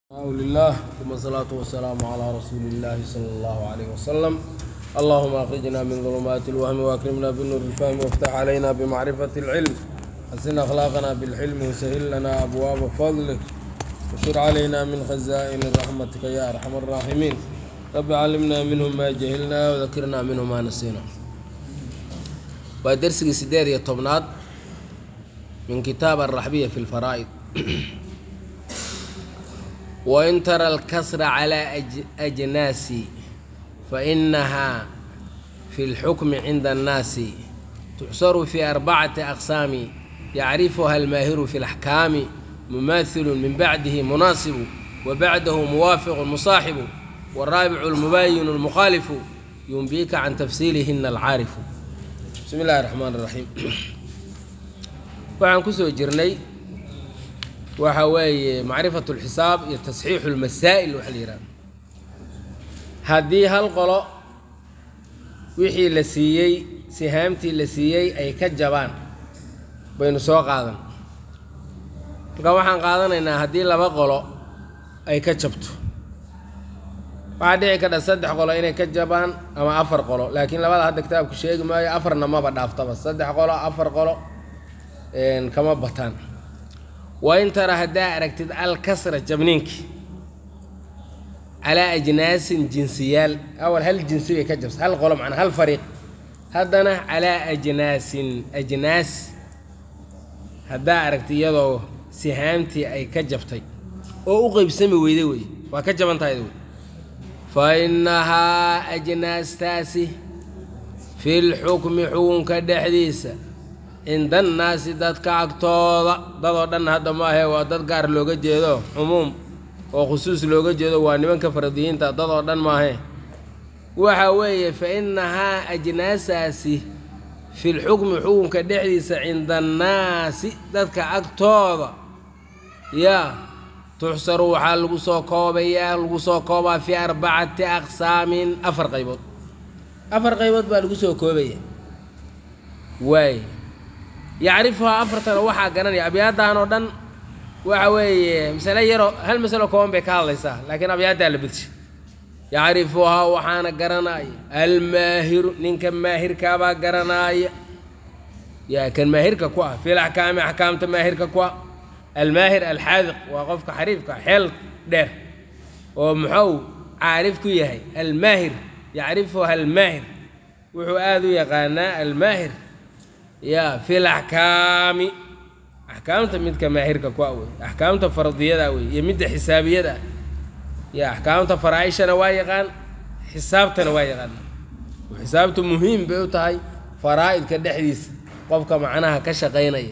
لله ثم الصلاة والسلام على رسول الله صلى الله عليه وسلم اللهم أخرجنا من ظلمات الوهم وأكرمنا بالنور الفهم وافتح علينا بمعرفة العلم حسن أخلاقنا بالحلم وسهل لنا أبواب فضلك وشر علينا من خزائن رحمتك يا أرحم الراحمين رب علمنا منهم ما جهلنا وذكرنا منهم ما نسينا ودرسك سدير يا طبنات من كتاب الرحبية في الفرائض وإن ترى الكسر على أج... أجناس فإنها في الحكم عند الناس تحصر في أربعة أقسام يعرفها الماهر في الأحكام مماثل من بعده مناصب وبعده موافق مصاحب والرابع المباين المخالف ينبيك عن تفصيلهن العارف بسم الله الرحمن الرحيم waxaan kusoo jirnay waxa weeye macrifatu lxisaab iyo tasxiixu lmasaa'il waxa la yidhahda haddii hal qolo wixii la siiyey sihaamtii la siiyey ay ka jabaan baynu soo qaadan marka waxaan qaadanaynaa haddii laba qolo ay ka jabto waxaa dhici kadha saddex qolo inay ka jabaan ama afar qolo laakiin labada hadda kitaabku sheegi maayo afarna maba dhaaftaba saddex qolo afar qolo kama bataan waa in tara haddaa aragtid alkasra jabniinki calaa ajnaasin jinsiyaal awal hal jinsi bay ka jabsa hal qolo macnaa hal fariiq haddana calaa ajnaasin ajnaas haddaa aragtid iyadoo sihaamtii ay ka jabtay oo u qeybsami weyday wey waa ka jaban tahay wey fa innahaa ajnaastaasi fi lxukmi xukunka dhexdiisa cinda annaasi dadka agtooda dadoo dhan hadda maahe waa dad gaar looga jeedo cumuum oo khusuus looga jeedo waa nimanka faradiyiinta dadoo dhan maahe waxa weeye fa innahaa ajnaasaasi filxukmi xukunka dhexdiisa cinda annaasi dadka agtooda yaa tuxsaru waxaa lagu soo koobayaa lagu soo koobaa fii arbacati aqsaamin afar qaybood afar qaybood baa lagu soo koobaya waay yacrifuhaa afartana waxaa garanaya abyaaddan oo dhan waxa weeye masale yaroo hal masalo kooban bay ka hadlaysaa laakiin abyaaddaa la bedshay yacrifuhaa waxaana garanaya almaahiru ninka maahirkaabaa garanaaya yaa kan maahirka ku ah fil axkaami axkaamta maahirka ku ah almaahir alxaadiq waa qofka xariifka xeel dheer oo muxuu caarif ku yahay almaahir yacrifuha almaahir wuxuu aada u yaqaanaa almaahir yaa fil axkaami axkaamta midka maahirka ku awey axkaamta fardiyada wey iyo midda xisaabiyada ah ya axkaamta faraa-ishana waa yaqaan xisaabtana waa yaqaan xisaabtu muhiim bay u tahay faraa-idka dhexdiisa qofka macnaha ka shaqaynaya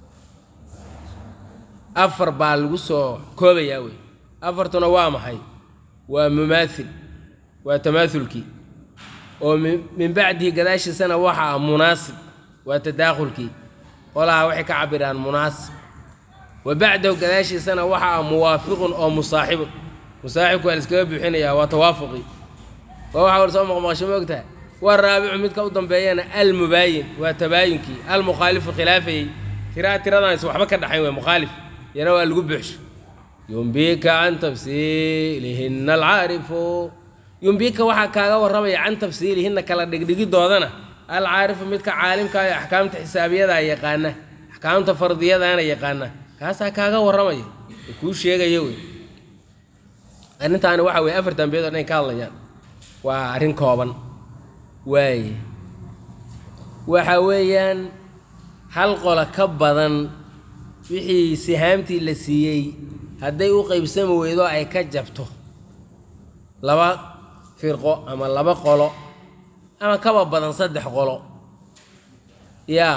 afar baa lagu soo koobayaa wey afartuna waa maxay waa mumaathil waa tamaathulkii oo min bacdihi gadaashiisana waxa ah munaasib waa tadaakhulkii qolaha waxay ka cabiraan munaasib wa bacdahu gadaashiisana waxa ah muwaafiqun oo musaaxibun musaaxibku waa laiskaga buuxinayaa waa tawaafuqii waa waxa war soo maqmaqasho ma ogtaha waa raabicu midka u dambeeyana almubaayin waa tabaayunkii almukhaalifu khilaafayey tiraa tiradaan is waxba ka dhaxayn wey mukhaalif yana waa lagu buuxsho yumbika can tafsiilihinna alcaarifu yumbika waxaa kaaga warramaya can tafsiilihinna kala dhigdhigidoodana alcaarifu midka caalimka ee axkaamta xisaabiyadaa yaqaana axkaamta fardiyadaana yaqaana kaasaa kaaga warramaya oo kuu sheegaya wey arrintaani waxa weye afar dambeed oo dhan ka hadlayaan waa arrin kooban waaye waxa weeyaan hal qola ka badan wixii sihaamtii la siiyey hadday u qeybsami weydo ay ka jabto laba firqo ama laba qolo ama kaba badan saddex qolo yaa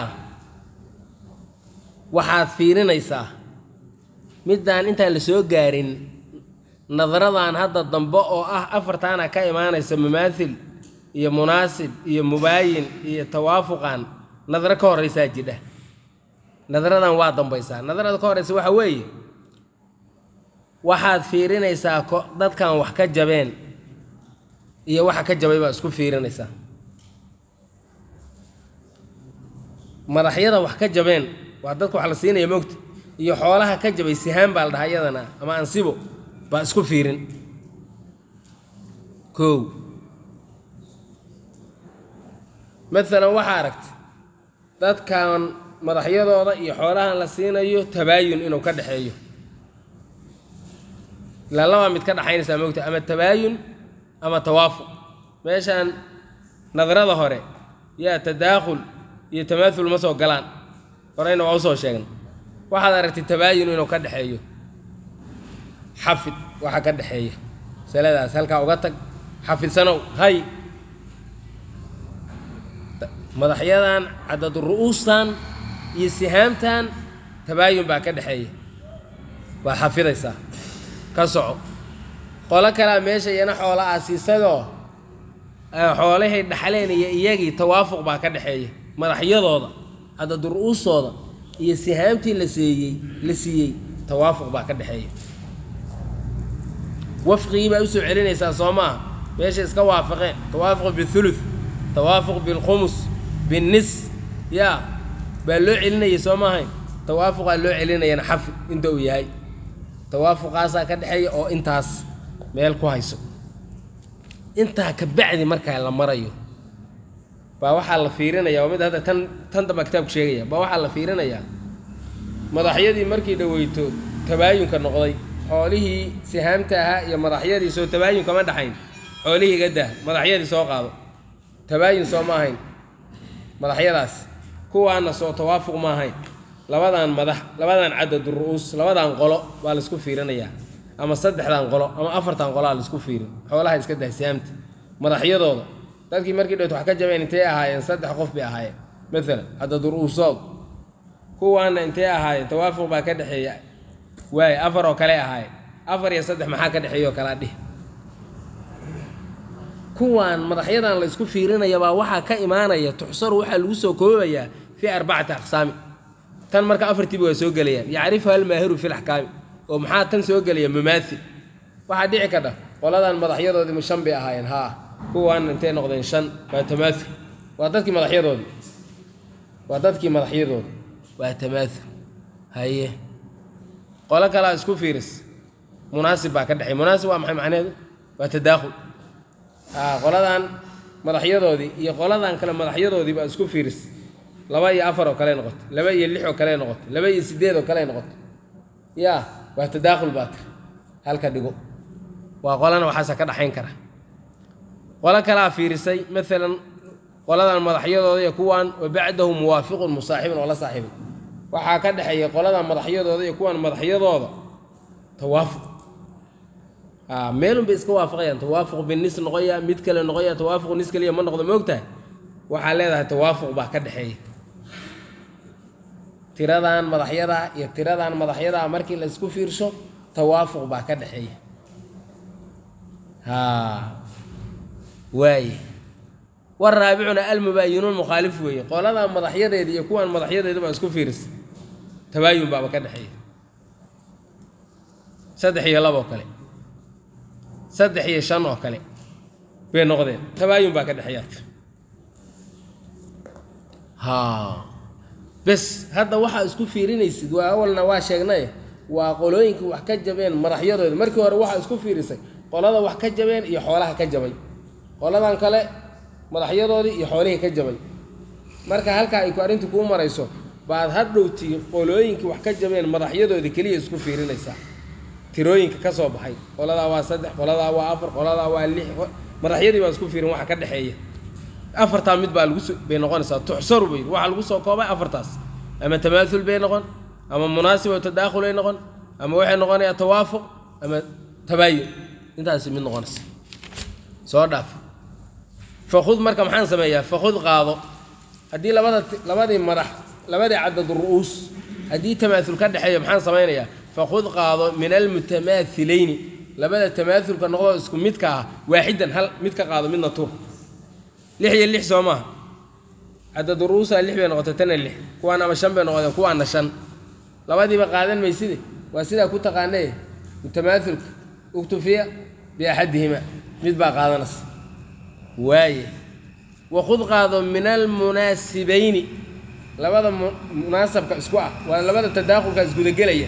waxaad fiirinaysaa middaan intaan la soo gaarin nadaradan hadda dambe oo ah afartaana ka imaanaysa mumaathil iyo munaasib iyo mubaayin iyo tawaafuqan nadaro ka horraysaa jidha nadaradan waa dambaysaa nadarada ka horraysa waxa weeye waxaad fiirinaysaa dadkan wax ka jabeen iyo waxa ka jabay baa isku fiirinaysaa madaxyada wax ka jabeen waa dadka wax la siinaya mogta iyo xoolaha ka jabay sihaan baa la dhahaa iyadana ama ansibo baa isku fiirin kow maalan waxaa aragta dadkan madaxyadooda iyo xoolahan la siinayo tabaayun inuu ka dhexeeyo ilaa labaa mid ka dhaxaynaysaa mogta ama tabaayun ama tawaafuq meeshaan nadrada hore yaa tadaakhul iyo tamaathul ma soo galaan horeyna waa usoo sheegnay waxaad aragtay tabaayun inuu ka dhexeeyo xafid waxa ka dhexeeya masaladaas halkaa uga tag xafidsanow hay madaxyadan cadadu ru'uustan iyo sihaamtan tabaayun baa ka dhexeeya waa xafidaysaa ka soco qolo kalea meesha iyana xoola ah siisadoo xoolahay dhaxleen iyo iyagii tawaafuq baa ka dhexeeya madaxyadooda cadadu ru'uustooda iyo sihaamtii la seeyey la siiyey tawaafuq baa ka dhexeeya wafqigii baa usoo celinaysaa soo maaha meesha iska waafaqeen tawaafuq bithuluth tawaafuq bilkhumus binnis yaa baa loo celinayay soo maahayn tawaafuqaa loo celinayana xafid inta uu yahay tawaafuqaasaa ka dhexeeya oo intaas meel ku hayso intaa ka bacdi markaa la marayo baa waxaa la fiirinayaa waa mid hadda tan tan damba kitaabku sheegaya baa waxaa la fiirinayaa madaxyadii markii dhaweyto tabaayunka noqday xoolihii sihaamta ahaa iyo madaxyadii soo tabaayun kama dhaxayn xoolihii iga dah madaxyadii soo qaado tabaayun soo ma ahayn madaxyadaas kuwaana soo tawaafuq ma ahayn labadan madax labadan cadad ru'uus labadan qolo baa laisku fiirinayaa ama saddexdan qolo ama afartan qoloa laisku fiirin xoolaha iska dah sihaamta madaxyadooda dadkii markii dhowt wax ka jabeen intay ahaayeen saddex qof bay ahaayeen maalan cadad ru'uusood kuwaana intay ahaayeen tawaafuq baa ka dhexeeya waaye afar oo kale ahaayeen afar iyo saddex maxaa ka dhexeeya oo kalaa dhih kuwaan madaxyadan la isku fiirinayabaa waxaa ka imaanaya tuxsaru waxaa lagu soo koobayaa fii arbacati aqsaami tan marka afartiiba waa soo gelayaan yacrifuha almaahiru fi laxkaami oo maxaa tan soo gelaya mamaathil waxaa dhici kadha qoladan madaxyadoodii shan bay ahaayeen haa kuwaan intay noqdeen shan waa tamaathul waa dadkii madaxyadoodii waa dadkii madaxyadoodi waa tamaathul haye qolo kalaa isku fiiris munaasib baa ka dhexey munaasib waa maxay macnaheedu waa tadaakhul aa qoladan madaxyadoodii iyo qoladan kale madaxyadoodii baa isku fiiris laba iyo afar oo kale noqotay laba iyo lix oo kale noqotay laba iyo sideed oo kale noqotay yaa waa tadaakhul baa tir halka dhigo waa qolana waxaasa ka dhaxayn kara qolo kalaa fiirisay maalan qoladan madaxyadooda iyo kuwan wa bacdahu muwaafiqun musaaxibun oo la saaxiibay waxaa ka dhexeeya qoladan madaxyadooda iyo kuwan madaxyadooda tawaafuq a meelun bay iska waafaqayaan tawaafuq binis noqoya mid kale noqoya tawaafuq nis kaliya ma noqdo moogtahay waxaa leedahay tawaafuq baa ka dhexeeya tiradan madaxyada iyo tiradan madaxyada markii la isku fiirsho tawaafuq baa ka dhexeeya ha waaye waraabicuna almubaayinuun mukhaalif weeye qoladan madaxyadeeda iyo kuwan madaxyadeeda baa isku fiirisa tabaayun baaba ka dhexeeya saddex iyo laba oo kale saddex iyo shan oo kale bay noqdeen tabaayun baa ka dhexeeya ha bes hadda waxaa isku fiirinaysid waa awalna waa sheegnay waa qolooyinka wax ka jabeen madaxyadooda markii hore waxaa isku fiirisay qolada wax ka jabeen iyo xoolaha ka jabay qoladan kale madaxyadoodii iyo xoolihii ka jabay marka halkaa ay ku arrintu kuu marayso baad hadhowtii qolooyinkii wax ka jabeen madaxyadoodii keliya isku fiirinaysaa tirooyinka ka soo baxay qoladaa waa saddex qoladaa waa afar qoladaa waa lix madaxyadii baa isku fiirin waxa ka dhexeeya afartaa mid baa lagu bay noqonaysaa tuxsaru bay waxaa lagu soo koobay afartaas ama tamaathul bay noqon ama munaasib oo tadaakhulay noqon ama waxay noqonayaa tawaafuq ama tabaayun intaasi mid noqonaysa soo dhaaf fakud marka maxaan sameeyaa fakud qaado haddii labada labadii madax labadii cadad ru'uus haddii tamaathul ka dhexeeyo maxaan samaynayaa fakud qaado min almutamaahilayni labada tamaathulka noqdoo isku midka ah waaxidan hal mid ka qaado midna tuur lix iyo lix soo maaha cadad ru'uusaa lix bay noqotay tana lix kuwaan ama shan bay noqdeen kuwaana shan labadiiba qaadan mayside waa sidaa ku taqaanee mutamaathulka uktufiya biaxadihima mid baa qaadanaysa waaye wakud qaado min almunaasibayni labada munaasabka isku ah waa labada tadaakhulka isgudagelaya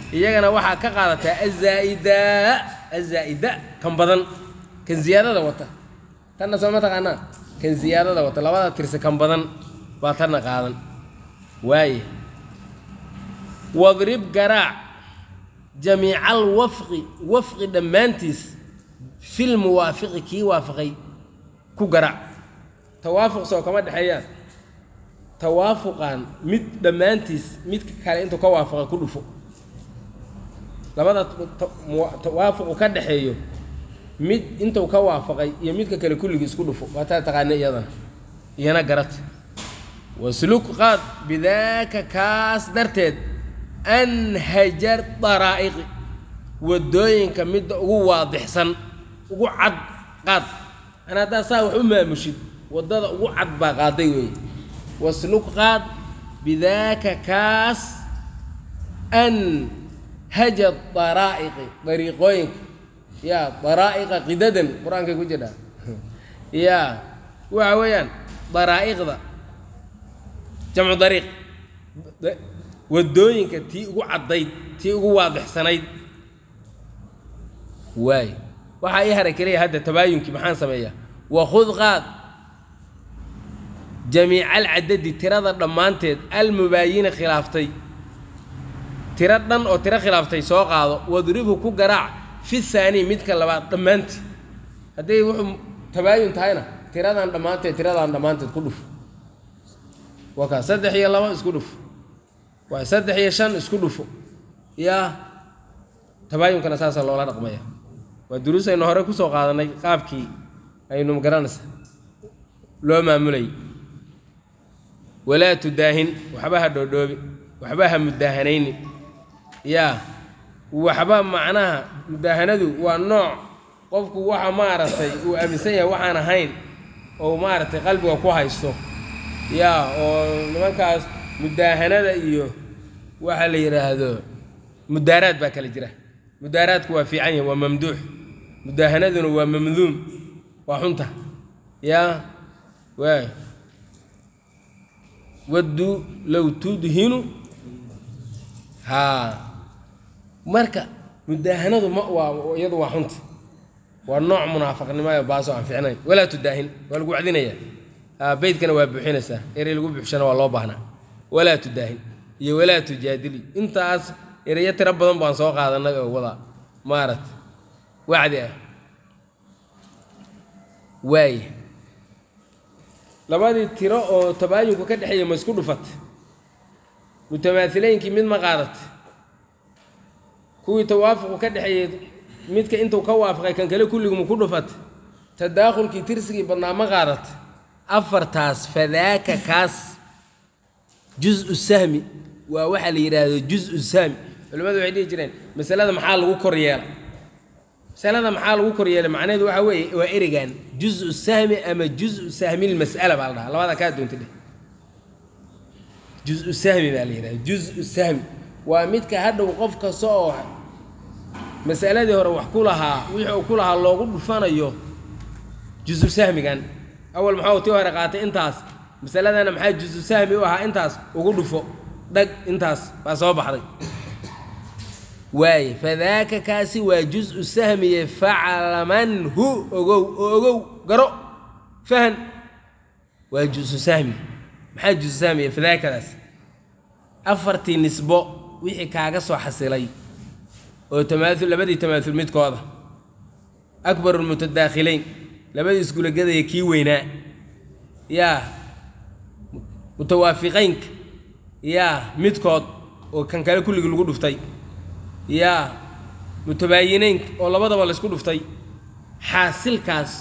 iyagana waxaa ka qaadataa azaa'ida azaa'ida kan badan kan ziyaadada wata tanna soo ma taqaanaa kan ziyaadada wata labada tirsi kan badan baa tanna qaadan waaye wadrib garaac jamiical wafqi wafqi dhammaantiis fil muwaafiqi kii waafaqay ku garaac tawaafuq soo kama dhexeeyaan tawaafuqan mid dhammaantiis midka kale intuu ka waafaqay ku dhufo labada tawaafuqu ka dhexeeyo mid intuu ka waafaqay iyo midka kale kulligii isku dhufo waa taa taqaana iyadana iyana garata wasluk qaad bidaaka kaas darteed anhajar daraa'iqi waddooyinka midda ugu waadixsan ugu cad qaad ana haddaa saa wax u maamushid waddada ugu cad baa qaaday weeye wasluk qaad bidaaka kaas anhaja daraa'iqi dariiqooyinka yaa daraa'iqa qidadan qur-aankay ku jirhaa yaa waxa weeyaan daraa'iqda jamcu dariiq waddooyinka tii ugu caddayd tii ugu waadixsanayd waay waxaa ii haray keliya hadda tabaayunkii maxaan sameeyaa wakhud qaad jamiica alcadadi tirada dhammaanteed almubaayini khilaaftay tiro dhan oo tiro khilaaftay soo qaado wadribhu ku garaac fi haanii midka labaad dhammaanteed hadday wuxuu tabaayun tahayna tiradan dhammaanteed tiradan dhammaanteed ku dhuf waa kaa saddex iyo laba isku dhufo waa saddex iyo shan isku dhufo yaa tabaayunkana saasaa loola dhaqmaya waa duruus aynu hore kusoo qaadanay qaabkii aynu magaranaysa loo maamulayy walaa tudaahin waxba ha dhoodhoobi waxba ha mudaahanayni yaa waxba macnaha mudaahanadu waa nooc qofku waxa maaragtay uu aaminsan yahay waxaan ahayn oo maaragtay qalbiga ku haysto yaa oo nimankaas mudaahanada iyo waxa la yidhaahdo mudaaraad baa kala jira mudaaraadku waa fiican yahay waa mamduux mudaahanaduna waa mamduum waa xunta yaa waay wadduu low tudhinu haa marka mudaahanadu ma waa iyadu waa xunta waa nooc munaafaqnimo ee baasoo aan fiicnayn walaa tudaahin waa lagu wacdinayaa haa beydkana waa buuxinaysaa erey lagu buuxshana waa loo baahnaa walaa tudaahin iyo walaa tujaadili intaas ereyo tiro badan baan soo qaadanay oo wada maaragta wacdi ah waaya labadii tiro oo tabaayunku ka dhexeeya ma isku dhufat mutamaahilaynkii mid ma qaadat kuwii tawaafuqu ka dhexeeyey midka intuu ka waafaqay kan kale kulligu ma ku dhufat tadaakhulkii tirsigii badnaa ma qaadat afartaas fadaaka kaas juz-u sahmi waa waxaa la yidhaahdo juz-u sahmi culimmadu waxay dhihi jireen masalada maxaa lagu kor yeela masalada maxaa lagu kor yeelay macnaheedu waxaa weeye waa erigan juz-u sahmi ama juz-u sahmilmas'ala baa la dhahaa labada kaa doonta dheh juz-u sahmi baa la yidhahda juz-u sahmi waa midka hadhow qof kasta oo masaladii hore wax ku lahaa wixii uu ku lahaa loogu dhufanayo juzu sahmigan awal maxaa tii hore qaatay intaas masaladana maxaa juzu sahmi u ahaa intaas ugu dhufo dhag intaas baa soo baxday waaye fadaaka kaasi waa juz-u sahmiye faclamanhu ogow oo ogow garo fahan waa juzu sahmi maxaa juzu sahmiye fadaakadaas afartii nisbo wixii kaaga soo xasilay oo tamaaul labadii tamaaul midkooda akbaru lmutadaakhilayn labadii isgulagadaya kii weynaa yaa mutawaafiqaynka yaa midkood oo kan kale kulligii lagu dhuftay yaa mutabaayinaynka oo labadaba laysku dhuftay xaasilkaas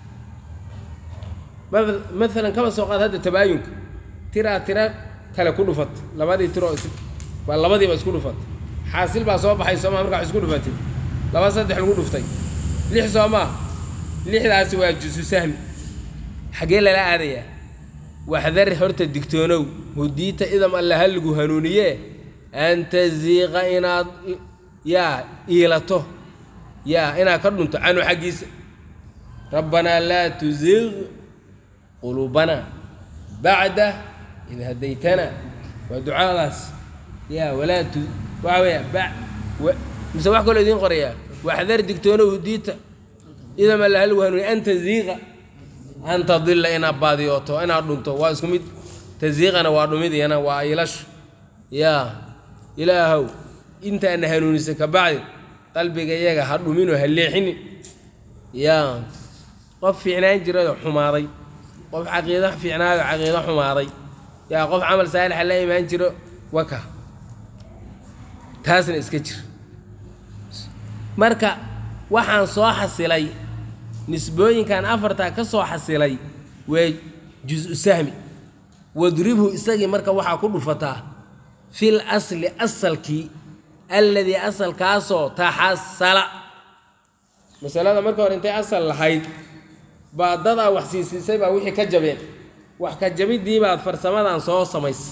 maalan kaba soo qaad hadda tabaayunka tiraa tira kale ku dhufat labadii tiroo is baa labadiiba isku dhufat xaasil baa soo baxay sooma markaa wax isku dhufatay laba saddex lagu dhuftay lix soo maa lixdaasi waa jusu sahmi xaggee lala aadayaa waxdar horta digtoonow hudiita idam alla ha lagu hanuuniye an taziiqa inaad yaa iilato yaa inaad ka dhunto canhu xaggiisa rabbanaa laa tuziiq quluubana bacda id hadaytana waa ducadaas yaa walaa tu waxa weeya ba wa- mise wax kaloo idiin qorayaa waxdar digtoonow diita idama lahal wahanuuni an taziiqa an tadilla inaad baadiyooto inaad dhunto waa isku mid taziiqana waa dhumid iyana waa ilasho yaa ilaahow intaana hanuunisay ka bacdi qalbiga iyaga ha dhuminoo ha leexinin yaa qof fiicnaan jirayoo xumaaday qof caqiido fiicnaayoo caqiido xumaaday yaa qof camal saalixa la imaan jiro waka taasna iska jir marka waxaan soo xasilay nisbooyinkan afartaa ka soo xasilay waa jus-u sahmi wadribhu isagii marka waxaa ku dhufataa fil asli asalkii alladii asalkaasoo taxasala masalada marka hore intay asal lahayd baa dadaa wax siisiisay baa wixii ka jabeen wax ka jabiddii baad farsamadan soo samaysay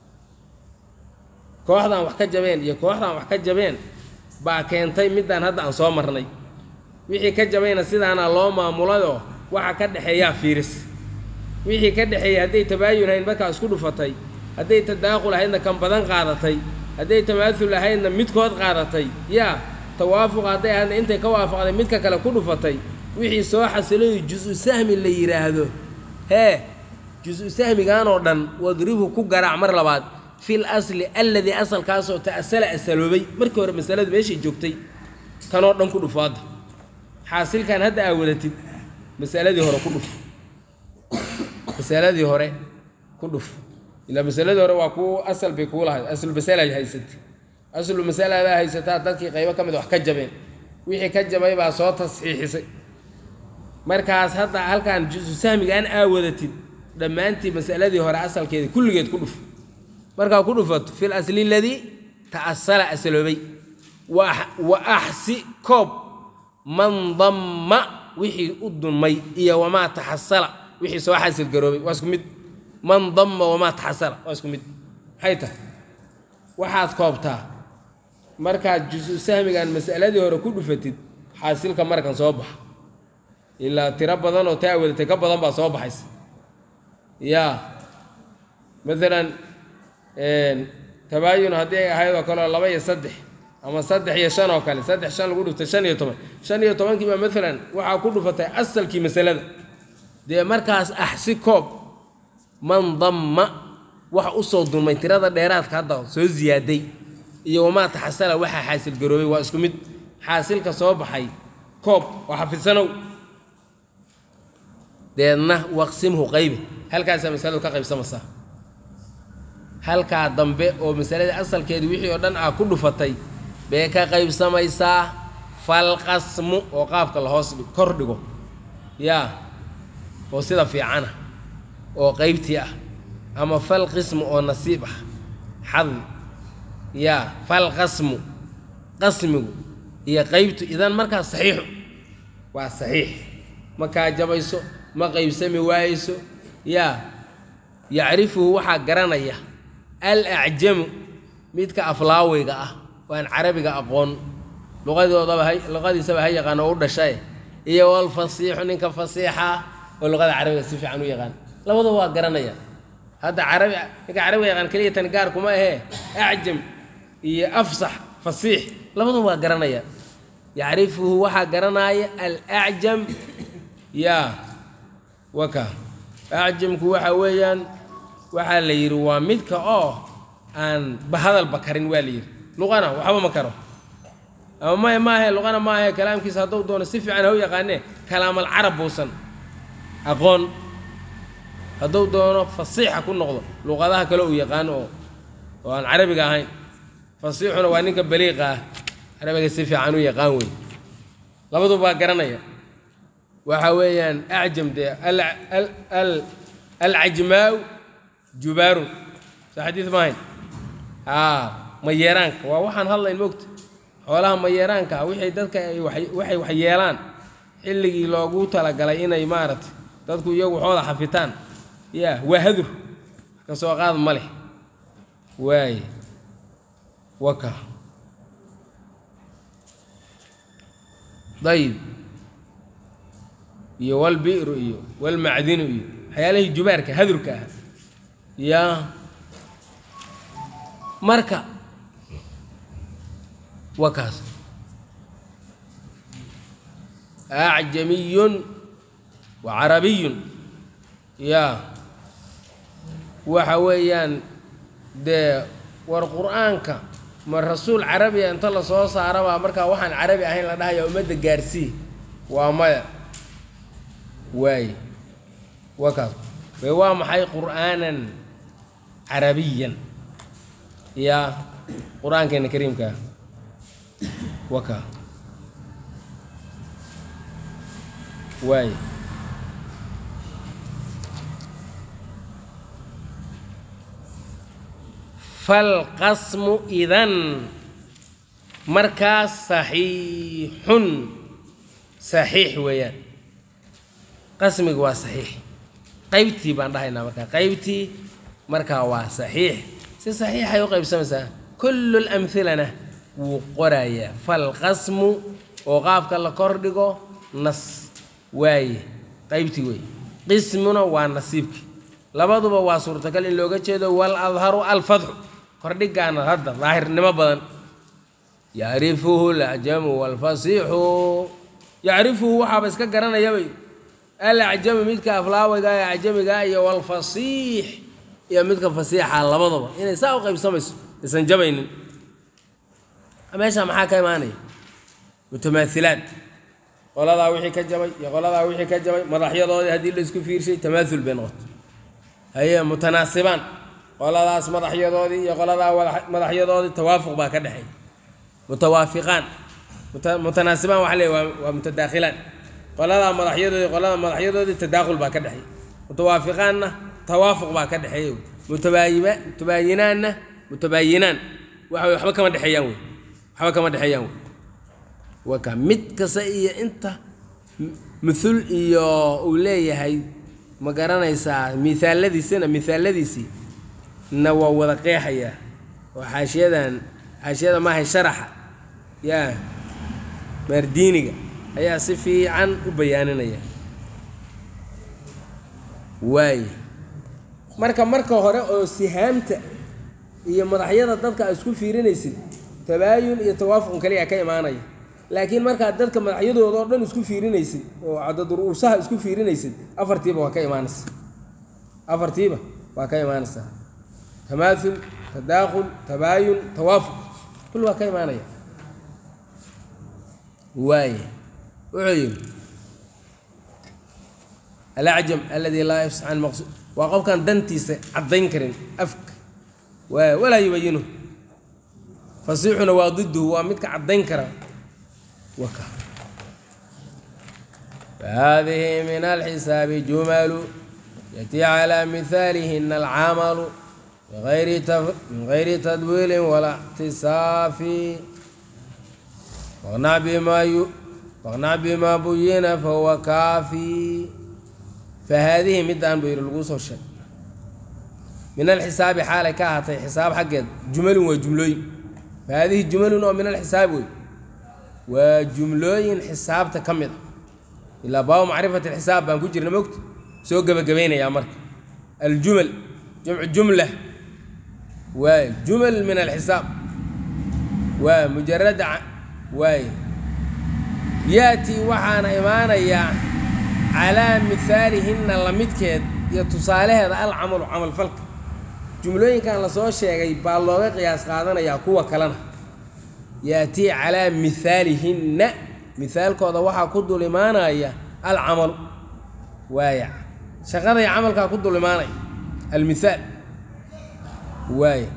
kooxdan wax ka jabeen iyo kooxdan wax ka jabeen baa keentay middaan hadda aan soo marnay wixii ka jabayna sidaana loo maamulayoo waxa ka dhexeeyaa fiiris wixii ka dhexeeyay hadday tabaayun ahayd markaa isku dhufatay hadday tadaaqul ahaydna kan badan qaadatay hadday tamaahul ahaydna midkood qaadatay yaa tawaafuq hadday ahaydna intay ka waafaqday midka kale ku dhufatay wixii soo xasilayo jus-u sahmi la yidhaahdo hee jus-u sahmigaanoo dhan wadribhu ku garaac mar labaad fil asli alladii asalkaasoo ta'asala asaloobay markii hore masaladu meeshay joogtay kanoo dhan ku dhufo hadda xaasilkan hadda aa wadatid masaladii hore ku dhuf masaladii hore ku dhuf ilaa masaladii hore waa kuu asal bay kuu lahayd aslu masalaad haysatay aslu masaladaa haysataa dadkii qaybo ka mid wax ka jabeen wixii ka jabay baa soo tasxiixisay markaas hadda halkan jusu sahmigaan aa wadatid dhammaantii masaladii hore asalkeeda kulligeed ku dhuf markaa ku dhufato fil asli ladii ta'asala asaloobay wa wa axsi koob man damma wixii u dunmay iyo wamaa taxasala wixii soo xasil garoobay waa isku mid man damma wamaa taxasala waa isku mid maxay tahay waxaad koobtaa markaad jusu sahmigan masaladii hore ku dhufatid xaasilka markan soo baxa ilaa tiro badan oo taa wadatay ka badan baa soo baxaysa yaa maalan tabaayun haddii ay ahayd oo kale oo laba iyo saddex ama saddex iyo shan oo kale saddex shan lagu dhuftay shan iyo toban shan iyo tobankii baa maalan waxaa ku dhufatay asalkii masalada dee markaas axsi koob man damma waxa u soo dunmay tirada dheeraadka hadda soo ziyaaday iyo wamaa taxasala waxaa xaasil garoobay waa isku mid xaasilka soo baxay koob oo xafidsanow deedna waqsimhu qaybi halkaasaa masaladu ka qaybsamaysaa halkaa dambe oo masaladii asalkeedii wixii oo dhan aa ku dhufatay bee ka qaybsamaysaa falqasmu oo qaafka la hoos dhig- kor dhigo yaa oo sida fiicana oo qaybtii ah ama falqismu oo nasiib ah xadmi yaa falqasmu qasmigu iyo qaybtu idan markaa saxiixu waa saxiix ma kaa jabayso ma qaybsami waayeyso yaa yacrifuhu waxaa garanaya al acjamu midka aflaaweyga ah oo aan carabiga aqoon luqadoodaba ha luqadiisaba ha yaqaan oo u dhashay iyo walfasiixu ninka fasiixa oo luqada carabiga si fiican u yaqaan labada waa garanaya hadda carabi ninka carabiga yaqaan keliya tan gaar kuma ahee acjam iyo afsax fasiix labada waa garanaya yacrifuhu waxaa garanaya alacjam yaa waka acjamku waxa weeyaan waxaa la yidhi waa midka oo aan bahadalba karin waa la yidhi luqana waxba ma karo ama maya maahe luqana maahe kalaamkiisa hadduu doono si fiican ha u yaqaanee kalaamal carab buusan aqoon hadduu doono fasiixa ku noqdo luqadaha kale uu yaqaano oo oo aan carabiga ahayn fasiixuna waa ninka baliiqa ah carabiga si fiican u yaqaan wey labaduba waa garanaya waxa weeyaan acjam dee al- al- al- alcajmaau jubaarun soo xadiid maahayn haa mayeeraanka waa waxaan hadlayn mogta xoolaha mayeeraanka ah wixii dadka ay wax- waxay wax yeelaan xilligii loogu talagalay inay maaragtay dadku iyagu waxooda xafitaan ya waa hadur ka soo qaad ma leh waaye waka dayib iyo walbi'ru iyo walmacdinu iyo waxyaalihii jubaarka hadurka ah yaa marka wa kaas acjamiyun wa carabiyun yaa waxa weeyaan dee war qur-aanka ma rasuul carabiya inta lasoo saarabaa markaa waxaan carabi ahayn la dhahaya ummadda gaarsii waa maya waaye waa kaas bay waa maxay qur'aanan carabiyan yaa qur-aankeena kariimkaa waa kaa waaye falqasmu idan markaas saxiixun saxiix weeyaan qasmiga waa saxiix qaybtii baan dhahaynaa markaa qaybtii markaa waa saxiix si saxiixay u qaybsamaysaa kullu lamhilana wuu qorayaa falqasmu oo qaabka la kordhigo nas waaye qaybtii wey qismuna waa nasiibki labaduba waa suurtagal in looga jeedo wal adharu alfadxu kordhigaana hadda daahirnimo badan yacrifuhu alacjamu waalfasiixu yacrifuhu waxaaba iska garanayabay alacjamu midka aflaawayga ee acjamiga iyo walfasiix iyo midka fasiixa labadaba inay saa u qaybsamayso aysan jabaynin meesha maxaa ka imaanaya mutamaahilaad qoladaa wixii ka jabay iyo qoladaa wixii ka jabay madaxyadoodii haddii la isku fiirshay tamaahul bay noqoto haye mutanaasibaan qoladaas madaxyadoodii iyo qoladaa madaxyadoodii tawaafuq baa ka dhexeeya mutawaafiqaan mutanaasibaan waxa leey waa mutadaakhilaan qoladaa madaxyadoodii qolada madaxyadoodii tadaakhul baa ka dhexeeya mutawaafiqaanna tawaafuq baa ka dhexeeya mutabaayiba mutabaayinaanna mutabaayinaan waxa wey waxba kama dhexeeyaan wey waxba kama dhexeeyaan wey waka mid kasta iyo inta muthul iyo uu leeyahay ma garanaysaa miaaladiisina miaaladiisii na waa wada qeexayaa oo xaashiyadan xaashiyada maahay sharaxa yaa maardiiniga ayaa si fiican u bayaaninaya waaye marka marka hore oo sihaamta iyo madaxyada dadka aad isku fiirinaysid tabaayun iyo tawaafuqun kaliya ka imaanaya laakiin markaad dadka madaxyadooda oo dhan isku fiirinaysid oo cadadru'uusaha isku fiirinaysid afartiiba waa ka imaanaysa afartiiba waa ka imaanaysaa tamaathul tadaakhul tabaayun tawaafuq kul waa ka imaanaya waaye wuxuu yidhi alacjam aladi laa yafsax can maqsuud waa qofkaan dantiisa caddayn karin afka waay walaa yubayinu fasiixuna waa diduhu waa midka caddayn kara waka fahadihi min alxisaabi jumalu yatii calaa mihaalihina alcamalu min gayri tadwiilin walaa اxtisaafi faqnac bima buyina fahuwa kaafi fahaadihi midaan buu yidhi laguu soo sheeg min alxisaabi xaalay ka ahaatay xisaab xaggeed jumalun waa jumlooyin fahaadihi jumalun oo min alxisaabi wey waa jumlooyin xisaabta ka mid a ilaa baabu macrifati alxisaab baan ku jirna mogta soo gebagabaynayaa marka aljumal jamcu jumla waay jumal min alxisaab waa mujarada waay yaatii waxaana imaanayaa calaa mihaalihinna lamidkeed iyo tusaalaheeda alcamalu camalfalka jumlooyinkan lasoo sheegay baa looga qiyaas qaadanayaa kuwa kalena yaatii calaa mihaalihinna mihaalkooda waxaa ku dul imaanaya alcamalu waaya shaqaday camalkaa ku dul imaanaya almithaal waaya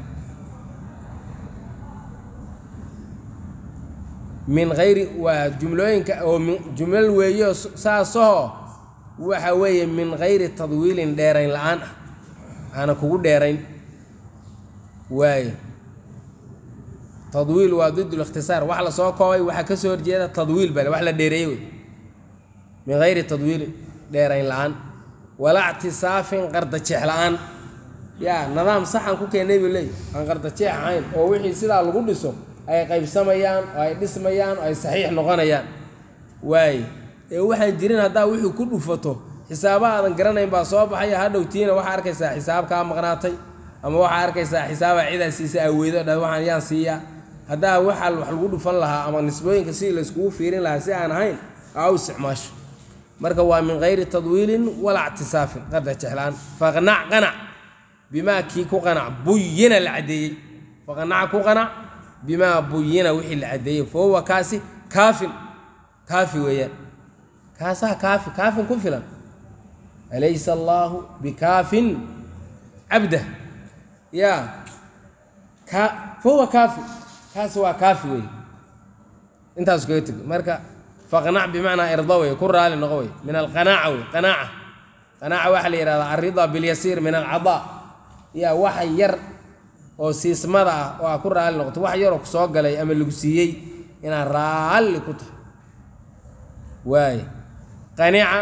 min hayri waa jumlooyinka oo jumlal weeyo saasoo waxa weeye min hayri tadwiilin dheerayn la-aan ah aana kugu dheerayn waaye tadwiil waa did likhtisaar wax lasoo koobay waxaa ka soo horjeeda tadwiil bale wax la dheereeyey wey min hayri tadwiilin dheerayn la-aan walaa ctisaafin qardajeex la-aan yaa nidaam saxan ku keennay buu leeyahy aan qardajeex ahayn oo wixii sidaa lagu dhiso ay qaybsamayaan oo ay dhismayaan oo ay saxiix noqonayaan waaye ee waxaan jirin haddaa wixii ku dhufato xisaaba aadan garanayn baa soo baxaya hadhowtiina waxaa arkaysaa xisaab kaa maqnaatay ama waxaa arkaysaa xisaaba cidaa siisa aweydo dha waxaan yaan siiyaa haddaa waxaa wax lagu dhufan lahaa ama nisbooyinka sidii layskugu fiirin lahaa si aan ahayn aa u isticmaasho marka waa min gayri tadwiilin walaa ictisaafin qadda jeclaan faqnac qanac bimaa kii ku qanac buyina la caddeeyey faqnac ku qanac bimaa buyina wixii la caddeeyey fa huwa kaasi kaafin kaafi weeyaan kaasaa kaafi kaafin ku filan alaysa allaahu bikaafin cabdah yaa ka fa huwa kaafi kaasi waa kaafi weeye intaasu kaga tegi marka faqnac bimacnaa irda wey ku raali noqo wey min alqanaaca wey qanaaca qanaaca waxaa la yidhahdaa alrida bilyasiir min alcadaa yaa waxa yar oo siismada ah oo aa ku raali noqoto wax yaroo kusoo galay ama lagu siiyey inaad raalli ku tahay waay qanica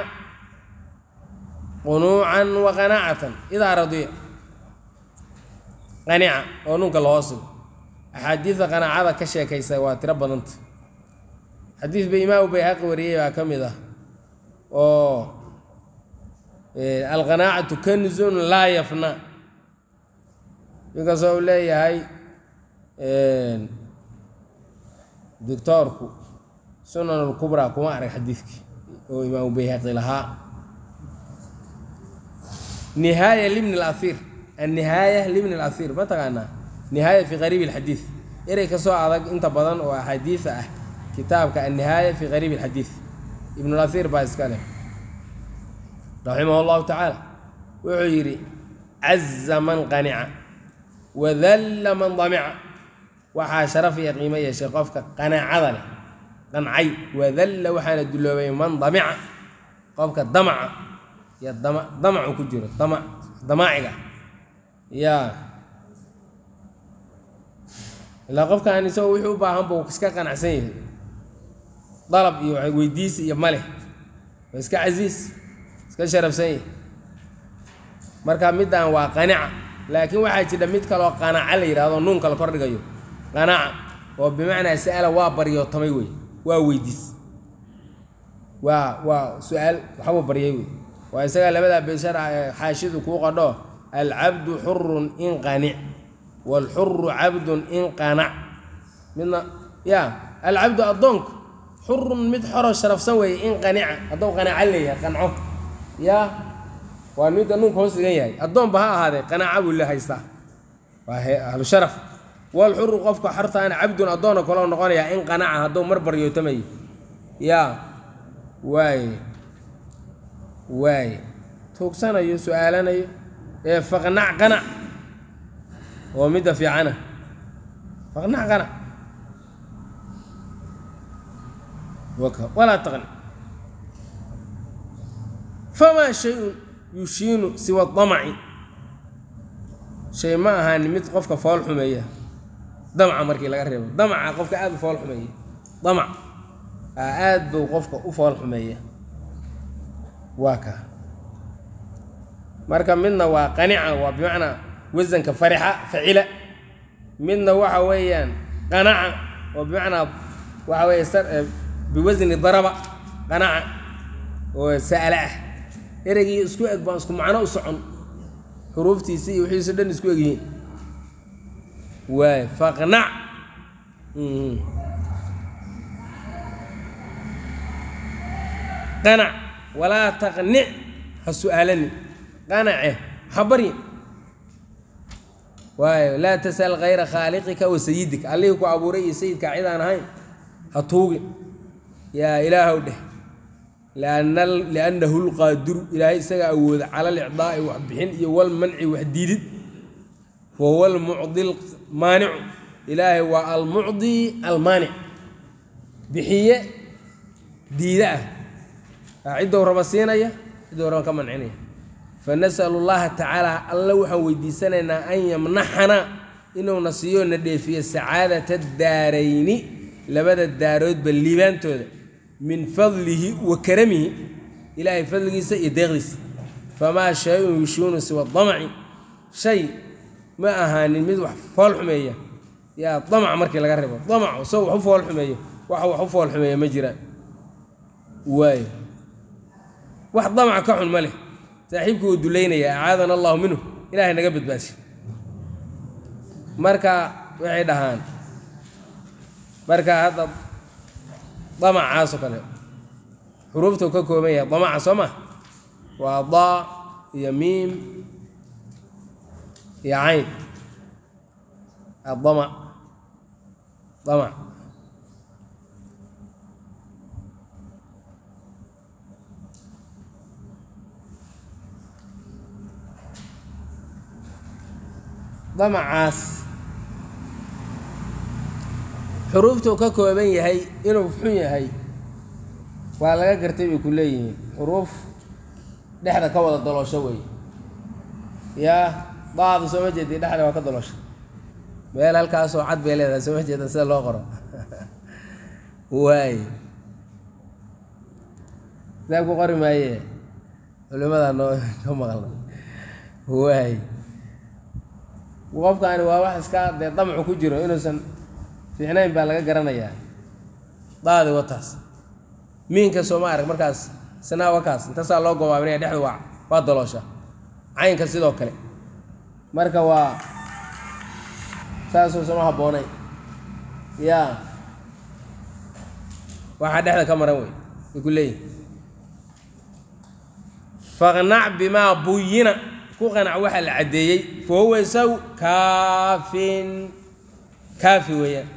qunuucan wa qanaacatan idaa radiya qanica oo nunka loo sigo axaadiidda qanaacada ka sheekaysa waa tiro badanta xadiid ba imaamu bayhaqi wariyey baa ka mid ah oo alqanaacatu kanzun laa yafna inkastoo uu leeyahay doctoorku sunan lkubraa kuma arag xadiidkii oo imaamu bayhaqi lahaa nihaaya libni اlahir annihaaya libni اlahir ma taqaanaa nihaaya fi qariib اlxadiid erey kasoo adag inta badan oo axaadiida ah kitaabka annihaaya fi qariib اlxadiid ibn اlahir baa iska leh raximah اllahu tacaala wuxuu yidhi caza man qanica wadalla man damica waxaa sharaf iyo qiimo yeeshay qofka qanaacada leh qancay wadalla waxaana duloobay man damica qofka damaca iyo dama damacu ku jiro dama damaaciga yaa ilaa qofkaan isagoo wixii u baahan buu iska qanacsan yahay dalab iyo weydiisi iyo maleh waa iska casiis iska sharafsan yahay marka middan waa qanica laakiin waxaa jira mid kaloo qanaca la yidhahdo nuunka la kordhigayo qanaca oo bimacnaa sa'ala waa baryootamay wey waa weydiis waa waa su-aal waxbuu baryay wey waa isagaa labadaa beeshar ah ee xaashidu kuu qadho alcabdu xurun in qanic waalxuru cabdun in qanac midna ya alcabdu addoonku xurun mid xoro sharafsan weeye in qanica hadduu qanaca leeyahay qanco ya waa midda nuunka hoos dhigan yahay addoonba ha ahaadee qanaaca buu le haystaa waa ahlu sharaf waalxuru qofka xortaana cabdun addoona kaloo noqonayaa in qanaca hadduu mar baryootamayo yaa waaye waaye tuugsanayo su-aalanayo ee faqnac qanac oo midda fiicana faqnac qanac walaa taqni famaa shay-un yushiinu siwa damaci shay ma ahaani mid qofka fool xumeeya damca markii laga reebo damca qofka aada u fool xumeeya damac aad buu qofka u fool xumeeya waa kaa marka midna waa qanica waa bimacnaa wasanka farixa facila midna waxa weeyaan qanaca oo bimacnaa waxa weeye biwasni daraba qanaca oo sa'ala ah ereygii isku eg baan isku macno u socon xuruuftiisi iyo wixiiso dhan isku egyihiin waay faqnac qanac walaa taqnic ha su-aalanin qanace ha baryin waayo laa tasal kayra khaaliqika wa sayidika allihii ku abuuray iyo sayidkaa cid aan ahayn ha tuugin yaa ilaahow dheh liannahu lqaadiru ilaahay isagaa awooda cala alicdaa'i wax bixin iyo walmanci wax diidid wahuwa almucdi maanicu ilaahay waa almucdi almaanic bixiye diida ah ciddou raba siinaya ciddou raba ka mancinaya fanasalu llaha tacaala alla waxaan weydiisanaynaa an yamnaxana inuuna siiyo na dheefiyo sacaadata daarayni labada daaroodba liibaantooda min fadlihi wa karamihi ilaahay fadligiisa iyo deeqdiisa famaa shay-un yushuunu siwa damaci shay ma ahaanin mid wax fool xumeeya yaa damac markii laga reebo damac isagoo wax u fool xumeeyo waxa wax u fool xumeeya ma jiraan waayo wax damaca ka xun ma leh saaxiibkii uu duleynaya acaadana allahu minhu ilaahay naga badbaashay marka waxay dhahaan marka hadda damacaasoo kale xuruuftuu ka kooban yahay damaca soo ma waa daa iyo miim iyo cayn adamac damac damacaas xuruuftuu ka kooban yahay inuu xun yahay waa laga gartay bay ku leeyihiin xuruuf dhexda ka wada daloosho wey yaa daadu soo ma jeedi dhexda waa ka daloosho meel halkaasoo cad bay leedahay soo ma jeeda sida loo qoro waay kitaab ku qori maaye culimadaa noo ka maqla waay qofkaani waa wax iska dee damcu ku jiro inuusan fiicnayn baa laga garanayaa daadi wataas miinka sooma arag markaas sanaa wakaas intasaa loo gobaabinaya dhexdu waa waa daloosha caynka sidoo kale marka waa saasoo sama habboonay yaa waxaa dhexda ka maran wey way ku leeyihin faqnac bimaa buyina ku qanac waxaa la caddeeyey fa huwa isagu kaafin kaafi weeyaan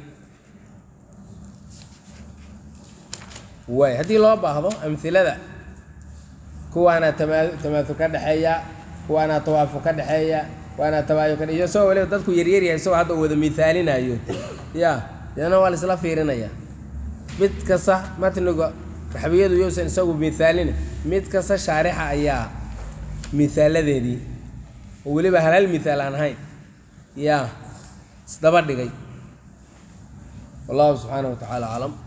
waay haddii loo baahdo amhilada kuwaanaa tamaa tamaatu ka dhexeeya kuwaanaa tawaafu ka dhexeeya kuwaanaa tabaayu ka iyo isagoo waliba dadku yaryaryahay isagoo hadda wada mithaalinayo ya deena waa la isla fiirinaya mid kasta matniga raxbiyadu yousan isagu mithaalina mid kasta shaarixa ayaa mihaaladeedii oo weliba hal hal mithaal aan ahayn yaa isdaba dhigay wallahu subxaanaه wa tacaala aclam